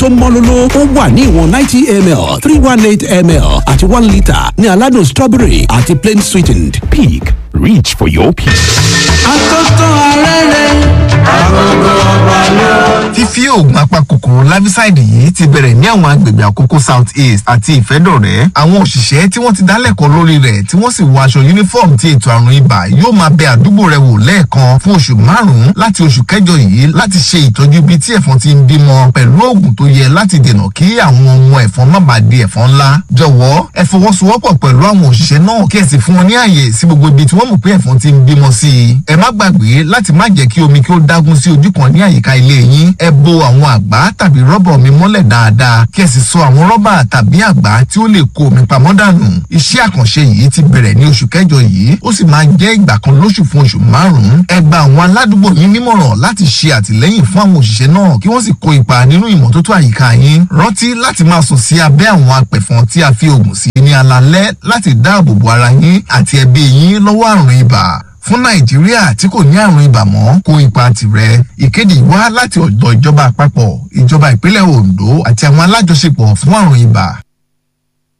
tó mọ́lóló ó wà ní ìwọ̀n ninety ml three one eight ml àti one litre ní aládùn strawberry àti plain sweetened. Peak. Reach for your peak. àtọ́tọ́ arẹ́rẹ́ àgọ́gọ́ ọba lọ. fífí oògùn apakòkòrò larvicide yìí ti bẹ̀rẹ̀ ní àwọn agbègbè àkókò south east àti ìfẹ́dọ̀rẹ́ àwọn òṣìṣẹ́ tí wọ́n ti dálẹ́kọ̀ọ́ lórí rẹ̀ tí wọ́n sì wọ aṣọ uniform ti ètò àrùn ibà yóò máa bẹ àdúgbò rẹ̀ wò lẹ́ẹ̀kan fún oṣù márùn-ún láti oṣù kẹjọ yìí láti ṣe ìtọ́jú ibi tí ẹ̀fọn ti ń bímọ pẹ̀lú oògùn tó yẹ láti dènà kí àwọn ọmọ ẹ̀fọn má bàa di ẹ̀fọn ńlá jọ̀wọ́ ẹ fọwọ́sowọ́pọ̀ pẹ̀lú àwọn òṣìṣẹ́ náà kí ẹ sì fún wọn ní àyè sí gbogbo ibi tí wọ́n mọ̀ pé ẹ̀fọn ti ń bímọ sí i ẹ má gbàgbé láti má jẹ́ kí omi kí ó dágún sí ojú kan ní àyíká ilé yín ẹ bo àwọn àgbá tàbí rọ́bà omi mọ́lẹ̀ dáadáa kí ẹ sì so àwọn rọ́bà tàbí àgbá tí ó lè kó omi pamọ́ dànù iṣẹ́ àkànṣe yìí ti bẹ̀rẹ̀ ní oṣù kẹjọ yìí ó sì máa jẹ́ ìgbà kan lóṣù fún oṣù márùn-ún ẹ gba àwọn aládùúgbò yín nímọ̀ràn láti ṣe àtìlẹ́yìn fún àwọn òṣìṣẹ́ náà kí wọ́n sì kó ipa nínú ìmọ́tótó àyíká yín rántí láti máa sùn sí abẹ́ àwọn apẹ̀fọn tí a fi oògùn sí ní alalẹ́ láti dáàbò bo ara yín àti ẹbí yín lọ́wọ́ àrùn ibà fún nàìjíríà tí kò ní àrùn ibà mọ́ kó ipa tirẹ̀ ìkéde wá láti ọ̀dọ̀ ìjọba àpapọ̀ ìjọba ìpínlẹ̀ ondo àti àwọn alájọṣepọ̀ fún àrùn ibà